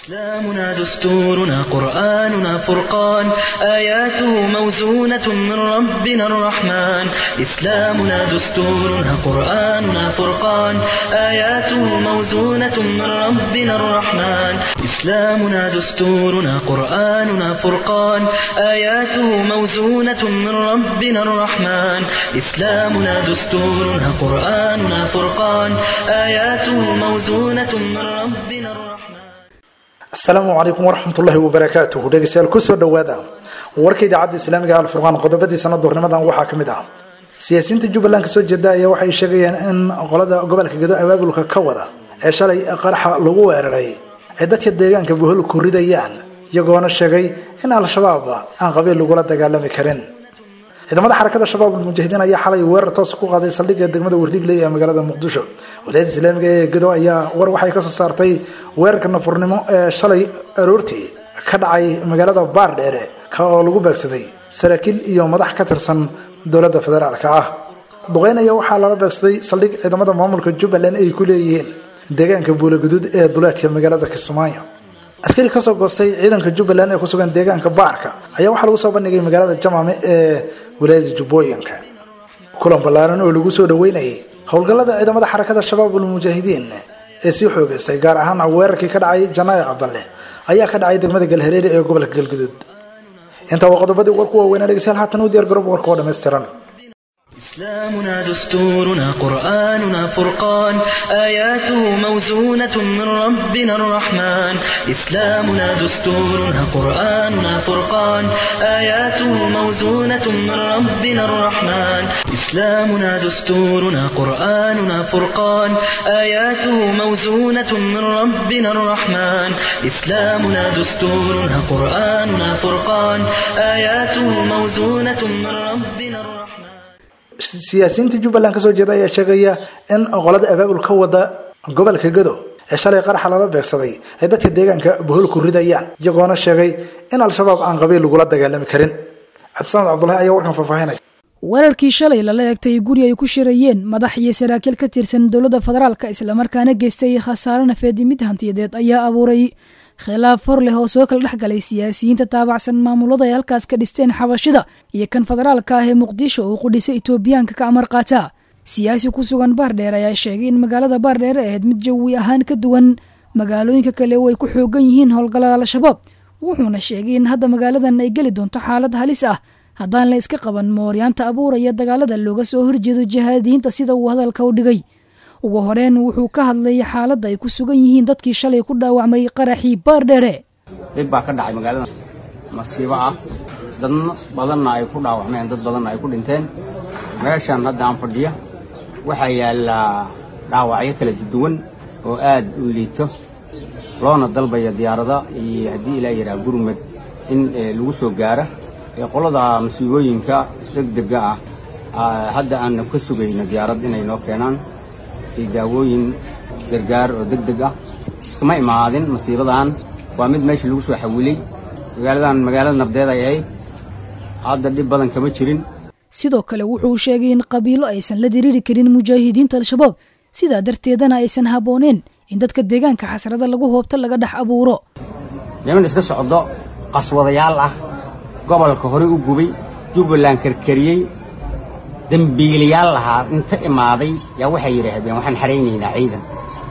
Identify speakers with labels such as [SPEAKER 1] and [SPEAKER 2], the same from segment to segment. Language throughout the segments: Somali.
[SPEAKER 1] إسلامنا دستورنا قرآننا فرقان آياته موزونة من ربنا الرحمن إسلامنا دستورنا قرآننا فرقان آياته موزونة من ربنا الرحمن إسلامنا دستورنا قرآننا فرقان آياته موزونة من ربنا الرحمن إسلامنا دستورنا قرآننا فرقان آياته موزونة من ربنا الرحمن
[SPEAKER 2] asalaamu calaykum waraxmatullaahi wabarakaatuhu dhegeystayaal kusoo dhowaada warka idaacadda islaamiga alfurqaan qodobadiisana duurnimadan waxaa ka mid ah siyaasiyiinta jubbaland kasoo jeeda ayaa waxay sheegayeen in qolada gobolka gedo abaabulka ka wada ee shalay qaraxa lagu weeraray ay dadka deegaanka buhol ku ridayaan iyagoona sheegay in al-shabaab aan qabiil lagula dagaalami karin ciidamada xarakada shabaab almujaahidiin ayaa xalay weerar toos ku qaaday saldhigga degmada wardhigley ee magaalada muqdisho walaayada islaamiga ee gedo ayaa war waxay kasoo saartay weerarka nafurnimo ee shalay aroortii ka dhacay magaalada baardheere ka oo lagu beegsaday saraakiil iyo madax ka tirsan dowladda federaalka ah duqeyn ayaa waxaa lala beegsaday saldhig ciidamada maamulka jubbaland ay ku leeyihiin deegaanka buulaguduud ee duleedka magaalada kismaayo askari kasoo goostay ciidanka jubbaland ee kusugan deegaanka baarka ayaa waxaa lagu soo bandhigay magaalada jamaame ee walaayada jubbooyinka kulan ballaaran oo lagu soo dhaweynayay howlgallada ciidamada xarakada shabaab ulmujaahidiin ee sii xoogeystay gaar ahaan weerarkii ka dhacay janaayo cabdalle ayaa ka dhacay degmada galhareere ee gobolka galguduud intaa waa qodobadii warku waaweynaa dhegeystayaal haatan u diyaar garoob warka oo dhammaystiran
[SPEAKER 1] إسلامنا دستورنا قرآننا فرقان آياته موزونة من ربنا الرحمن إسلامنا دستورنا قرآننا فرقان آياته موزونة من ربنا الرحمن إسلامنا دستورنا قرآننا فرقان آياته موزونة من ربنا الرحمن إسلامنا دستورنا قرآننا فرقان آياته موزونة من ربنا الرحمن
[SPEAKER 2] siyaasiyiinta jubbaland kasoo jeeda ayaa sheegaya in qolada abaabul ka wada gobolka gado ee shalay qaraxa lala beegsaday ay dadka deegaanka bohol ku ridayaan iyagoona sheegay in al-shabaab aan qabiil lagula dagaalami karin cabdisamed cabdulahi ayaa warkan faahfaahinaya
[SPEAKER 3] weerarkii shalay lala eegtay guri ay ku shirayeen madax iyo saraakiil ka tirsan dowladda federaalka islamarkaana geystay khasaare nafeed mid hantiyadeed ayaa abuuray khilaaf hor leh oo soo kala dhex galay siyaasiyiinta taabacsan maamulada ay halkaas ka dhisteen xabashida iyo kan federaalka ah ee muqdisho uu qudhisay etoobiyaanka ka amar qaata siyaasi ku sugan baardheer ayaa sheegay in magaalada baardheer ahayd mid jawi ahaan ka duwan magaalooyinka kale oo ay ku xoogan yihiin howlgallada al-shabaab wuxuuna sheegay in hadda magaaladan ay geli doonto xaalad halis ah haddaan la iska qaban mooryaanta abuuraya dagaalada looga soo horjeedo jihaadiyiinta sida uu hadalka u dhigay ugu horeen wuxuu ka hadlayay xaaladda ay ku sugan yihiin dadkii shalay ku dhaawacmay qaraxii baardheere
[SPEAKER 4] dhib baa ka dhacay magaalada masiibo ah dad badanna ay ku dhaawacmeen dad badanna ay ku dhinteen meeshan hadda aan fadhiya waxaa yaallaa dhaawacyo kala duwan oo aad u liito loona dalbaya diyaarada iyo haddii ilaa yidhaha gurmad in lagu soo gaara ee qolada masiibooyinka degdega ah hadda aanna ka sugayno diyaarad inay noo keenaan iyo daawooyin gargaar oo deg deg ah iskama imaadin masiibadan waa mid meesha lagu soo xawilay magaaladan magaalada nabdeed ay ahayd hadda dhib badan kama jirin
[SPEAKER 3] sidoo kale wuxuu sheegay in qabiilo aysan la diriiri karin mujaahidiinta al-shabaab sidaa darteedana aysan habbooneen in dadka deegaanka xasrada lagu hoobto laga dhex abuuro
[SPEAKER 4] niman iska socdo qaswadayaal ah gobolka horey u gubay jubbaland karkariyey dembiilayaal lahaa inta imaaday yaa waxay yidhaahdeen waxaan xaraynaynaa ciidan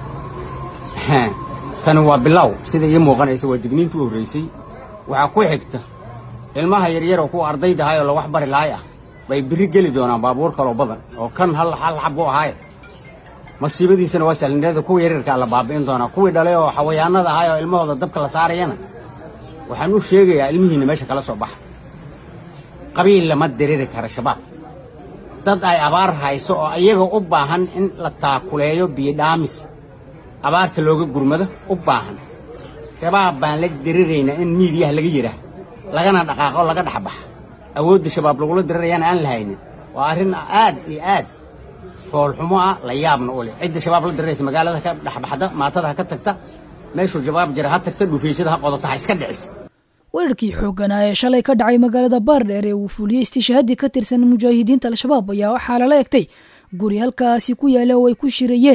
[SPEAKER 4] tani waa bilow sida ii muuqanaysa waa digniinta u horraysay waxaa ku xigta ilmaha yaryar oo kuwa ardayda ahay oo la wax bari lahay ah bay birri geli doonaan baabuur kaloo badan oo kan hal hal xab u ahaaye masiibadiisana waa sahlinimada kuwa yaryarkaa la baabi'in doonaa kuwii dhalay oo xawayaanada ahay oo ilmahooda dabka la saarayana waxaan u sheegayaa ilmihiinna meesha kala soo baxa qabiil lama diriri kara shabaab dad ay abaar hayso oo iyaga u baahan in la taakuleeyo biyodhaamis abaarta looga gurmado u baahan shabaab baan la diriraynaa in miidiyaha laga yidhaah lagana dhaqaaqo laga dhexbaxa awoodda shabaab lagula dirirayana aan la haynin waa arrin aad iyo aad foolxumo ah la yaabna u leh cidda shabaab la diriraysa magaalada ka dhexbaxda maatada ha ka tagta meeshuu shabaab jira ha tagta dhufaysada ha qodato ha iska dhicisa
[SPEAKER 3] weerarkii xoogganaa ee shalay ka dhacay magaalada baardheer ee uu fuliyey istishhaadii ka tirsan mujaahidiinta al-shabaab ayaa waxaa lala egtay guri halkaasi ku yaala oo ay ku shirayeen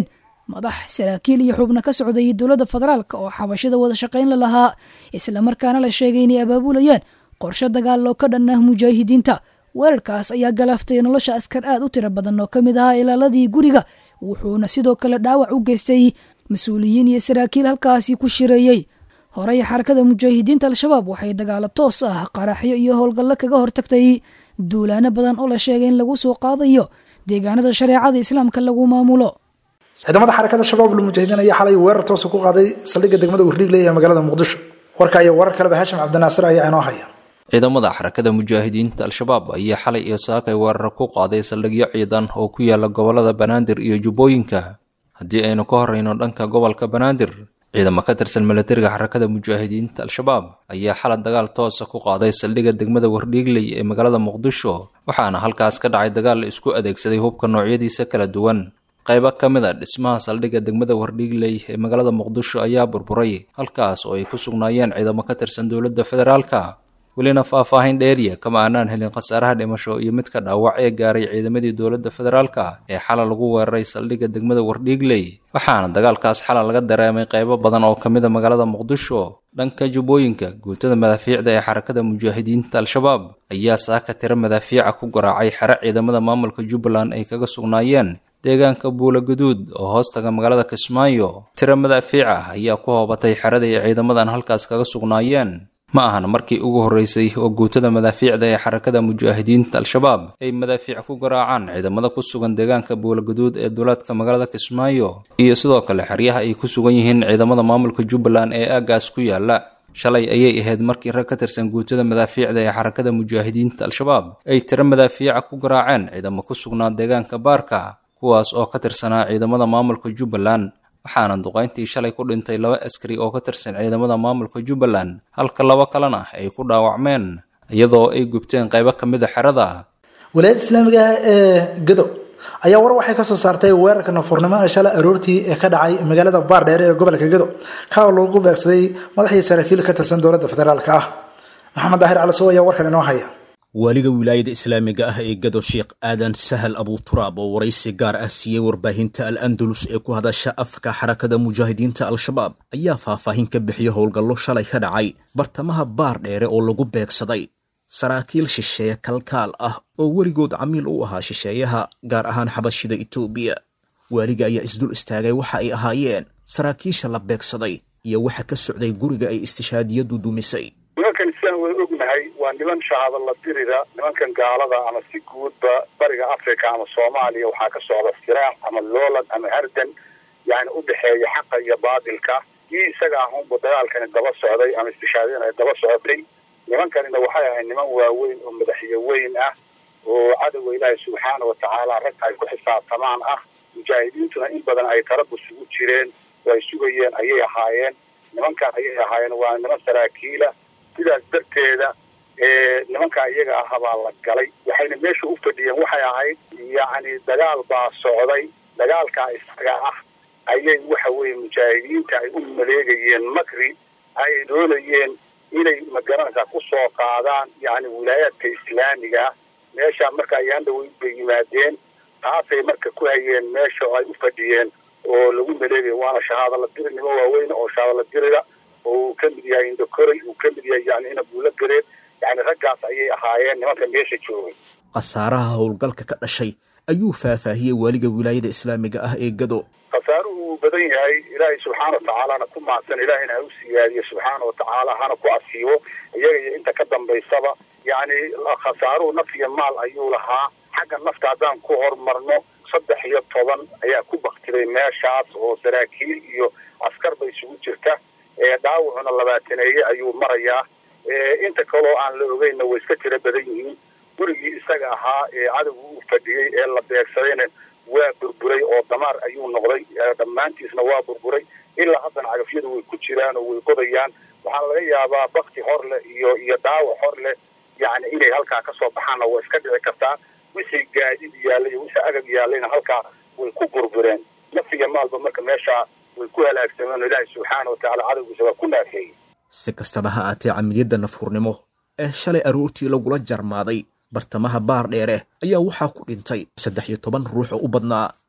[SPEAKER 3] madax saraakiil iyo xubno ka socday dowladda federaalk oo xabashada wada shaqayn la lahaa islamarkaana la sheegay inay abaabulayaan qorshe dagaal oo ka dhan ah mujaahidiinta weerarkaas ayaa galaaftay nolosha askar aad u tiro badan oo ka mid ahaa ilaaladii guriga wuxuuna sidoo kale dhaawac u geystay mas-uuliyiin iyo saraakiil halkaasi ku shireeyey horey xarakada mujaahidiinta al-shabaab waxay dagaalo toos ah qaraxyo iyo howlgallo kaga hortagtay duulaano badan oo la sheegay in lagu soo qaadayo deegaanada shareecada islaamka lagu maamulo
[SPEAKER 2] ciidamada xarakada shabaab lmujahidiin ayaa xalay weerar toosa ku qaaday saldhigga degmada wardhiigle ee magaalada muqdisho warka iyo warar kaleba haashim cabdinaasir ayaa inoo haya
[SPEAKER 5] ciidamada xarakada mujaahidiinta al-shabaab ayaa xalay iyo saakay weerar ku qaaday saldhigyo ciidan oo ku yaala gobolada banaadir iyo jubbooyinka haddii aynu ka horreyno dhanka gobolka banaadir ciidamo ka tirsan milatariga xarakada mujaahidiinta al-shabaab ayaa xalad dagaal toosa ku qaaday saldhigga degmada wardhiigley ee magaalada muqdisho waxaana halkaas ka dhacay dagaal la isku adeegsaday hubka noocyadiisa kala duwan qaybo ka mid a dhismaha saldhigga degmada wardhiigley ee magaalada muqdisho ayaa burburay halkaas oo ay ku sugnaayeen ciidamo ka tirsan dowladda federaalka welina faahfaahin dheeriya kama aanaan helin khasaaraha dhimasho iyo midka dhaawac ee gaaray ciidamadii dowladda federaalka ee xala lagu weeraray saldhigga degmada wardhiigley waxaana dagaalkaas xala laga dareemay qaybo badan oo ka mid a magaalada muqdisho dhanka jubbooyinka guutada madaafiicda ee xarakada mujaahidiinta al-shabaab ayaa saaka tiro madaafiica ku garaacay xero ciidamada maamulka jubbaland ay kaga sugnaayeen deegaanka buula guduud oo hoostaga magaalada kismaayo tiro madaafiic ah ayaa ku hoobatay xerada ay ciidamadan halkaas kaga sugnaayeen ma ahan markii ugu horreysay oo guutada madaafiicda ee xarakada mujaahidiinta al-shabaab ay madaafiic ku garaacaan ciidamada ku sugan deegaanka buulaguduud ee duulaadka magaalada kismaayo iyo sidoo kale xeryaha ay ku sugan yihiin ciidamada maamulka jubbaland ee aaggaas ku yaala shalay ayay ahayd markii rag ka tirsan guutada madaafiicda ee xarakada mujaahidiinta al-shabaab ay tiro madaafiica ku garaaceen ciidamo ku sugnaa deegaanka baarka kuwaas oo ka tirsanaa ciidamada maamulka jubbaland waxaana duqayntii shalay ku dhintay laba askari oo ka tirsan ciidamada maamulka jubbaland halka laba kalena ay ku dhaawacmeen iyadoo ay gubteen qaybo ka mid a xerada
[SPEAKER 2] wilaayada islaamiga ah ee gadow ayaa war waxay kasoo saartay weerarka nafuurnimo ee shalay aroortii ee ka dhacay magaalada baardheere ee gobolka gadow ka oo lagu beegsaday madaxii saraakiil ka tirsan dowladda federaalka ah maxamed daahir calisow ayaa warkan inoo haya
[SPEAKER 6] waaliga wilaayada islaamiga ah ee gado sheekh aadan sahal abuturaab oo waraysi gaar ah siiyey warbaahinta al andalus ee ku hadasha afka xarakada mujaahidiinta al-shabaab ayaa faahfaahin ka bixiyey howlgallo shalay ka dhacay bartamaha baar dheere oo lagu beegsaday saraakiil shisheeye kalkaal ah oo weligood camiil u ahaa shisheeyaha gaar ahaan xabashida etoobiya waaliga ayaa isdul istaagay waxa ay ahaayeen saraakiisha la beegsaday iyo waxa ka socday guriga ay istishaadiyadu dumisay
[SPEAKER 7] nimankan islaan way ognahay waa niman shahaado la dirida nimankan gaalada ama si guudba bariga africa ama soomaaliya waxaa ka socda firaax ama loolan ama hardan yani u dhexeeya xaqa iyo baadilka kii isaga ahunba dagaalkani daba socday ama istishaadiyana ay daba socotay nimankanina waxay ahayd niman waaweyn oo madaxyo weyn ah oo cadowga ilaahay subxaana watacaala ragta ay ku xisaabtamaan ah mujaahidiintuna in badan ay tarabus ugu jireen oo ay sugayeen ayay ahaayeen nimankan ayay ahaayeen waa niman saraakiila sidaas darteeda nimankaa iyaga ah baa la galay waxayna meesha u fadhiyeen waxay ahayd yacni dagaal baa socday dagaalkaa isaga ah ayay waxa weeye mujaahidiinta ay u maleegayeen makri ay doonayeen inay magaranaysaa ku soo qaadaan yacni wilaayaadka islaamiga meesha marka ayaan dhaweyn bay yimaadeen taasay marka ku hayeen meesha oo ay u fadhiyeen oo lagu maleegaya waana shahaado la diri nimo waaweyn oo shahaado la dirida oo uu ka mid yahay indokoray uu ka mid yahay yani inabuula gareed yani raggaas ayay ahaayeen nimanka meesha joogay
[SPEAKER 6] khasaaraha howlgalka ka dhashay ayuu faahfaahiyey waaliga wilaayada islaamiga ah ee gado
[SPEAKER 7] khasaaruhu uu badan yahay ilaahay subxaana watacaalana ku mahadsan ilaahayna ha u siyaadiyo subxaana watacaala hana ku asiibo iyaga iyo inta ka dambaysaba yani khasaaruhu naf iyo maal ayuu lahaa xagga nafta haddaan ku horumarno saddex iyo toban ayaa ku baktiday meeshaas oo saraakiil iyo askar ba isugu jirta dhaawacuna labaataneeye ayuu marayaa inta kaloo aan la ogeynna way iska tiro badan yihiin gurigii isaga ahaa ee cadowga u fadhiyey ee la beegsadayna waa burburay oo damaar ayuu noqday dhammaantiisna waa burburay ilaa haddana cagafyadu way ku jiraan oo way qodayaan waxaa laga yaabaa bakti hor leh iyo iyo dhaawac hor leh yani inay halkaa kasoo baxaanna waa iska dhici kartaa wixii gaadid yaallay iyo wixii agab yaallayna halkaa way ku burbureen nafsiga maalba marka meeshaa way ku halaagsameen oo ilaahay subxaana watacaala cadowgiisa waa ku naafeeyey
[SPEAKER 6] si kastaba ha aatee camiliyadda nafhurnimo ee shalay aroortii lagula jarmaaday bartamaha baar dheere ayaa waxaa ku dhintay saddex iyo toban ruux oo u badnaa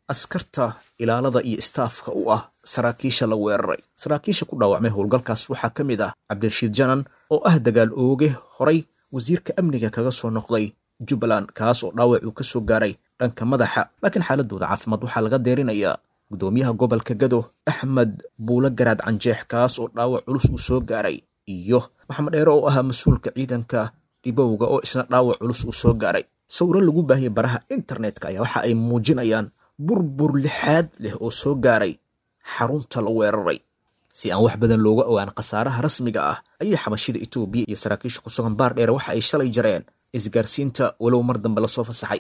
[SPEAKER 6] askarta ilaalada iyo istaafka u ah saraakiisha la weeraray saraakiisha ku dhaawacmay howlgalkaas waxaa ka mid ah cabdirashiid janan oo ah dagaal ooge horay wasiirka amniga kaga soo noqday jubbaland kaas oo dhaawac uu ka soo gaaray dhanka madaxa laakiin xaaladooda caafimaad waxaa laga deerinayaa gudoomiyaha gobolka gado axmed buule garaad canjeex kaas oo dhaawac culus uu soo gaaray iyo maxamed dheere oo ahaa mas-uulka ciidanka dhibowga oo isna dhaawac culus uu soo gaaray sawiro lagu baahiyay baraha internetka ayaa waxa ay muujinayaan burbur lixaad leh oo soo gaaray xarunta la weeraray si aan wax badan looga ogaan khasaaraha rasmiga ah ayay xabashida etoobiya iyo saraakiisha ku sugan baar dheere waxa ay shalay jareen isgaarsiinta walow mar dambe lasoo fasaxay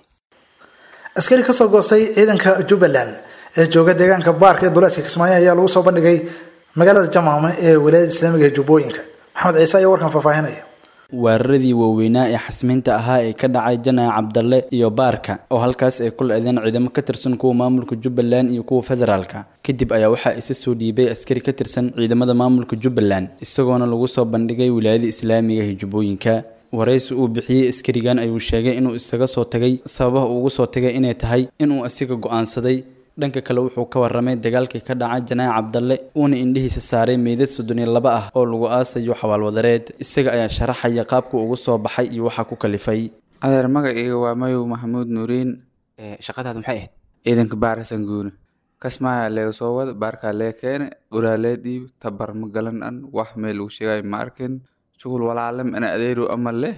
[SPEAKER 2] askari kasoo goostay ciidanka jubbaland ee jooga deegaanka baarka ee duleedka kismaayo ayaa lagu soo bandhigay magaalada jamaama ee walaayada islaamiga ee jubbooyinka maxamed ciise ayaa warkan faahfaahinaya
[SPEAKER 8] weeraradii waaweynaa ee xasmiinta ahaa ee ka dhacay janaac cabdalle iyo baarka oo halkaas ay ku le-deen ciidamo ka tirsan kuwa maamulka jubbaland iyo kuwa federaalka kadib ayaa waxaa isa soo dhiibay askari ka tirsan ciidamada maamulka jubbaland isagoona lagu soo bandhigay wilaayada islaamiga ee jubbooyinka waraysi uu bixiyey askarigan ayuu sheegay inuu isaga soo tagay sababaha uugu soo tagay inay tahay inuu asiga go-aansaday dhanka kale wuxuu ka warramay dagaalkii ka dhacay janaac cabdalle uuna indhihiisa saaray meydad soddon iyo laba ah oo lagu aasayo xawaalwadareed isaga ayaa sharaxaya qaabka ugu soo baxay iyo waxaa ku kalifay
[SPEAKER 9] adeer magacayga waa mayow maxamuud nuuriin
[SPEAKER 10] shaqadaadu maxay ahayd
[SPEAKER 9] ciidanka baarasan guuni kasmaayaa leega soo wada baarkaa lee keene uraa lee dhiib tabar ma galan an wax meel lagu sheegayo ma arkin shughul walaalem ina adeeru ama leh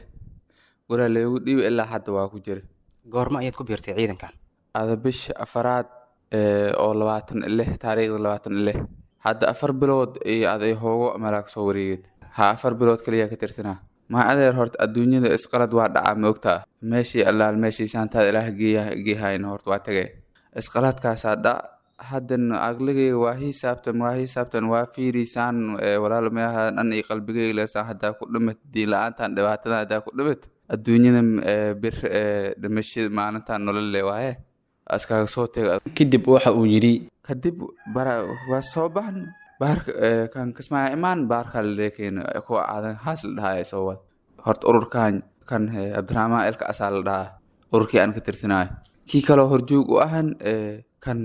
[SPEAKER 9] uraa leegu dhiib ilaa hadda waa ku jira
[SPEAKER 10] goorma ayaad ku biirtay ciidankan
[SPEAKER 9] ada bisha afaraad oo labaatan lix taariikhda labaatan lix hadda afar bilood iyo aday hoogo malaag soo wareeged ha afar bilood kaliyaa ka tirsanaa maa adeer horta adduunyada isqalad waa dhacaa ma ogtaa meeshii allaal meeshii saantaad ilaah geehayna horta waa tagay isqaladkaasaa dhac haddan aqligayga waa hisaabtan waa hisaabtan waa fiirisaan walaal meaha dhan iyo qalbigayga leesaan haddaa ku dhimat diin la-aantan dhibaatadan haddaa ku dhimat adduunyada bir dhimashada maalintan nololle waaye askaaga soo tega
[SPEAKER 8] kadib waxa uu yidhi
[SPEAKER 9] kadib bara waa soo baxn baarka kan kasmaya imaan baarka laleekeen kuwa aadan haas la dhahaa soo wad horta ururkan kan cabdiraxmaan elka asaa la dhahaa ururkii aan ka tirsanayo kii kaloo horjoog u ahan kan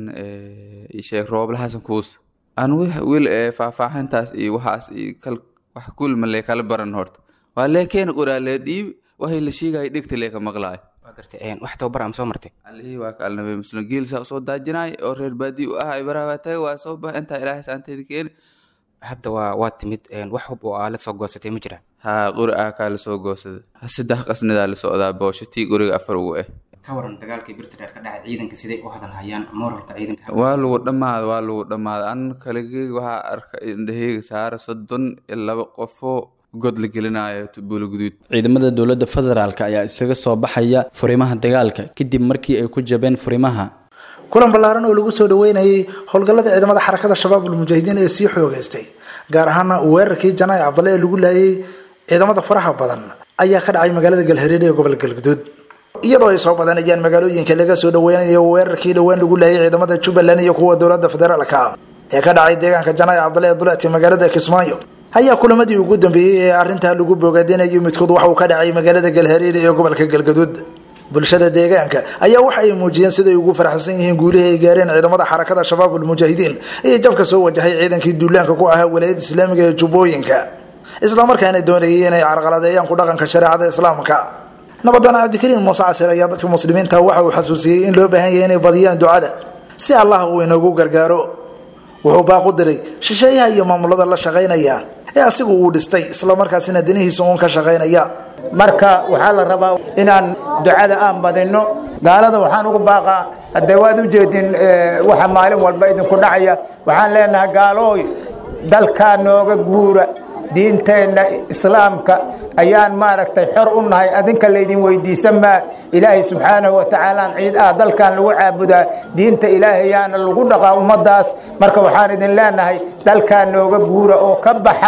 [SPEAKER 9] sheekh roobla xasan kuus aan wil faahfaahintaas iyo waxaas iyo kal wax kulma lee kala baran horta waa leekeena qoraa lee dhiib waxay la sheegaya dhigta lee ka maqlaayo
[SPEAKER 10] wax tababar ama soo martay
[SPEAKER 9] alihii waa ka alnabe muslim geelsaa usoo daajinaay oo reer baadii u ahay baraha taga waa soo bax intaa ilaahay saanteeda keeni
[SPEAKER 10] hadda waa waa timid wax hub oo aalad soo goosatay ma jiraan
[SPEAKER 9] haa qori ah kaa lasoo goosada saddex qasnadaa la socdaa boosho tii qoriga afar ugu ah
[SPEAKER 10] ka waran dagaalkii birta dheer ka dhacay ciidanka siday u hadalhayaan moralka ciidanka
[SPEAKER 9] waa lagu dhammaada waa lagu dhammaada an kaligeyga waxaa arka indhaheyga saara soddon iyo laba qofoo god la gelinayo buula guduud
[SPEAKER 8] ciidamada dowladda federaalk ayaa isaga soo baxaya furimaha dagaalka kadib markii ay ku jabeen furimaha
[SPEAKER 2] kulan ballaaran oo lagu soo dhaweynayay howlgallada ciidamada xarakada shabaab ulmujaahidiin ee sii xoogeystay gaar ahaana weerarkii janaac cabdalle ee lagu laayay ciidamada faraha badan ayaa ka dhacay magaalada galhareere ee gobolka galguduud iyadoo ay soo badanayaan magaalooyinka laga soo dhaweynayo weerarkii dhowaan lagu laayay ciidamada jubbaland iyo kuwa dowladda federaalka ee ka dhacay deegaanka janaac cabdalle ee duleedka magaalada kismaayo ayaa kulamadii ugu dambeeyey ee arrintaa lagu bogaadinayo midkood waxa uu ka dhacay magaalada galhareere ee gobolka galgaduud bulshada deegaanka ayaa waxa ay muujiyeen siday ugu faraxsan yihiin guulihii ay gaareen ciidamada xarakada shabaab ulmujaahidiin iyo jabka soo wajahay ciidankii duulaanka ku ahaa walaayada islaamiga ee jubbooyinka islamarkaana doonayay inay carqaladeeyaan ku dhaqanka shareecada islaamka nabadana cabdikariin muuse casir ayaa dadka muslimiinta waxa uu xasuusiyey in loo baahan yahay inay badiyaan ducada si allah uu inoogu gargaaro wuxuu baaq u diray shisheeyaha iyo maamulada la shaqaynaya ee asigu uu dhistay islamarkaasina danihiisa uun ka shaqaynaya
[SPEAKER 11] marka waxaa la rabaa inaan ducada aan badinno gaalada waxaan ugu baaqaa haddee waad u jeedin waxa maalin walba idinku dhacaya waxaan leenahay gaalooy dalkaa nooga guura diinteenna islaamka ayaan maaragtay xor u nahay adinka laydin weydiisan maa ilaahay subxaanahu watacaalaan ciid ah dalkan lagu caabudaa diinta ilaahayaana lagu dhaqaa ummadaas marka waxaan idin leenahay dalkaa nooga guura oo ka baxa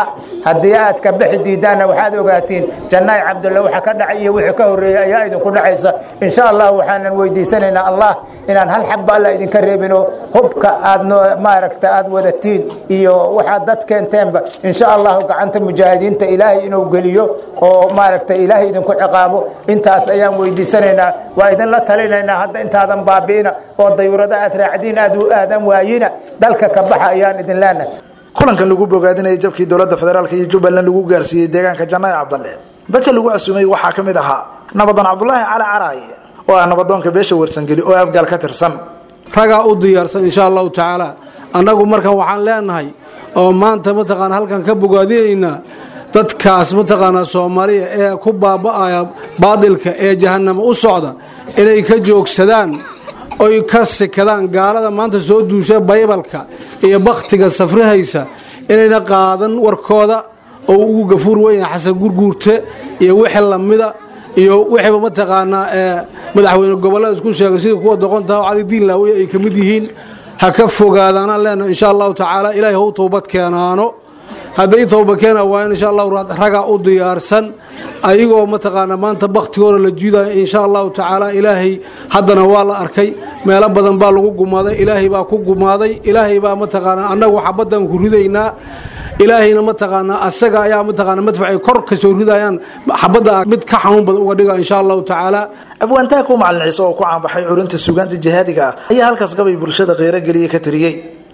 [SPEAKER 11] haddii aad ka bixi diidaanna waxaad ogaatiin jannaay cabdulle waxa ka dhacay iyo wixii ka horreeyey ayaa idinku dhacaysa insha allah waxaanan weydiisanaynaa allah inaan hal xabba alla idinka reebino hubka aad maaragta aad wadatiin iyo waxaad dad keenteenba insha allahu gacanta mujaahidiinta ilaahay inuu geliyo oo maaragta ilaahay idinku ciqaabo intaas ayaan weydiisanaynaa waa idinla talinaynaa hadda intaadan baabi'ina oo dayuurada aad raacdiin aad aadan waayina dalka ka baxa ayaan idin leenahay
[SPEAKER 2] kulankan lagu bogaadinayay jabkii dowladda federaalk iyo jubbaland lagu gaarsiiyey deegaanka jannaay cabdalle dadka lagu casuumay waxaa ka mid ahaa nabadoon cabdulaahi cali caraay oo ah nabadoonka beesha wersangeli oo afgaal ka tirsan
[SPEAKER 12] ragaa u diyaarsan insha allahu tacaala annagu markan waxaan leenahay oo maanta mataqaana halkan ka bogaadinaynaa dadkaas mataqaanaa soomaaliya ee ku baaba'aya baadilka ee jahanamo u socda inay ka joogsadaan oy ka sikadaan gaalada maanta soo duusha baybalka iyo bakhtiga safrihaysa inayna qaadan warkooda oo ugu gafuur weynaa xasan gurguurte iyo wixii lamida iyo wixiiba mataqaanaa madaxweyne gobollada isku sheegay sida kuwa doqontaha oo cali diin laawiya ay ka mid yihiin ha ka fogaadaanaan leenahay insha allahu tacaala ilaahay hau towbad keenaano hadday towba keena waayan insha allahu ragaa u diyaarsan ayagoo mataqaanaa maanta bakhtigooda la jiidaya insha allahu tacaala ilaahay haddana waa la arkay meelo badan baa lagu gumaaday ilaahay baa ku gumaaday ilaahay baa mataqaanaa annagu xabaddan ku ridaynaa ilaahayna mataqaanaa asaga ayaa mataqaanaa madfacay kor ka soo ridayaan xabadda mid ka xanuun badan uga dhiga insha allahu tacaala
[SPEAKER 2] abwaantaha ku macalin ciise oo ku caanbaxay curinta suugaanta jihaadiga ah ayaa halkaas gabay bulshada kheyro geliya ka tiriyey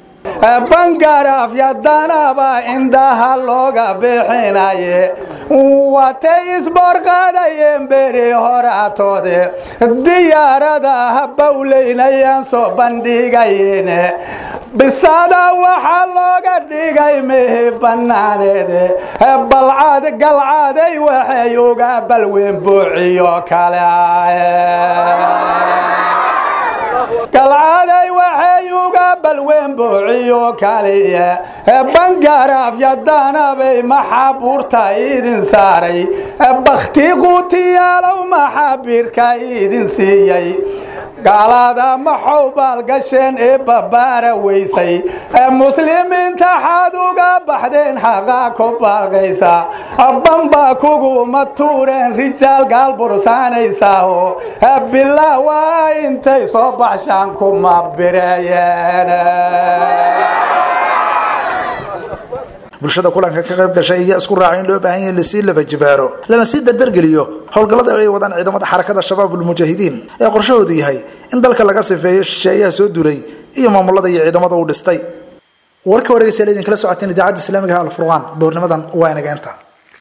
[SPEAKER 13] bangarafyadanaba indhaha looga bixinaye watay isboorqaadayeen beri horatoode diyaaradaha bawleynayaan soo bandhigayeen bisada waxaa looga dhigay mehi banaaneede balcad galcaday waxay uga balweyn buuciyo kale galcaday waxay uga balweyn buuciyo kaliya bangarafyadanabay maxabuurta idin saaray bakhti quutiyaalow maxabirka idin siiyey gaalada maxow baalgasheen ee babaara weysay muslimiinta xaad uga baxdeen xaqaa ku baaqaysa bamba kuguma tuureen rijaal gaal bursaanaysaaho bilaa waa intay soo baxshaan kuma bireeyeen
[SPEAKER 2] bulshada kulanka ka qayb gashay ayaa isku raacay in loo baahan yahay lasii laba jibaaro lana sii dardargeliyo howlgallada ay wadaan ciidamada xarakada shabaab ulmujaahidiin ee qorshahoodu yahay in dalka laga sifeeyo shisheeyaha soo duulay iyo maamulada iyo ciidamada uu dhistay warka wareegaysa idinkala socoteen idaacadda islaamiga alfurqaan doornimadan waa inageenta